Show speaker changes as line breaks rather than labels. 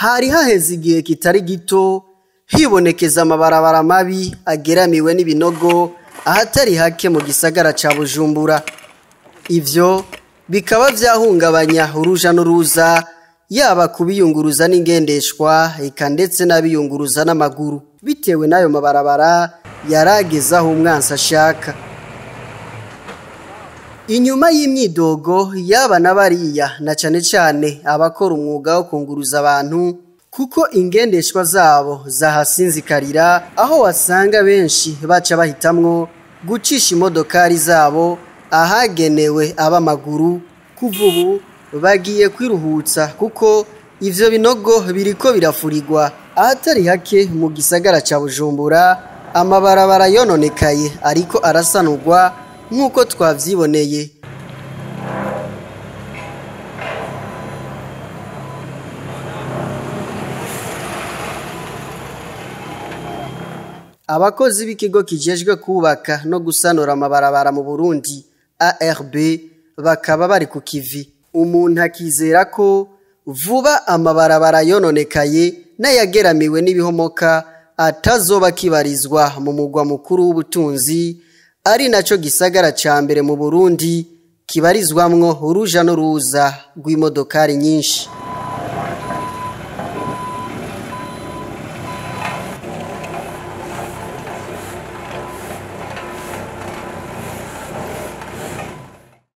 hari haheze igihe kitari gito hibonekeza amabarabara mabi ageramiwe n'ibinogo ahatari hake mu gisagara ca bujumbura ivyo bikaba vyahungabanya uruja n'uruza yaba kubiyunguruza n'ingendeshwa eka ndetse n'abiyunguruza n'amaguru bitewe n'ayo mabarabara yarageze aho umwansi ashaka inyuma y'imyidogo yaba na bariya na cane cane abakora umwuga wo kunguruza abantu kuko ingendeshwa zabo zahasinzikarira aho wasanga benshi baca bahitamwo gucisha imodokari zabo ahagenewe ab'amaguru kuva ubu bagiye kwiruhutsa kuko ivyo binogo biriko birafurirwa ahatari hake mu gisagara ca bujumbura amabarabara yononekaye ariko arasanurwa nk'uko twavyiboneye abakozi b'ikigo kijejwe kubaka no gusanura amabarabara mu burundi arb bakaba bari ku kivi umuntu akizera ko vuba amabarabara yononekaye n'ayageramiwe n'ibihomoka atazoba kibarizwa mu mugwa mukuru w'ubutunzi ari naco gisagara ca mbere mu burundi kibarizwamwo uruja n'uruza rw'imodokari nyinshi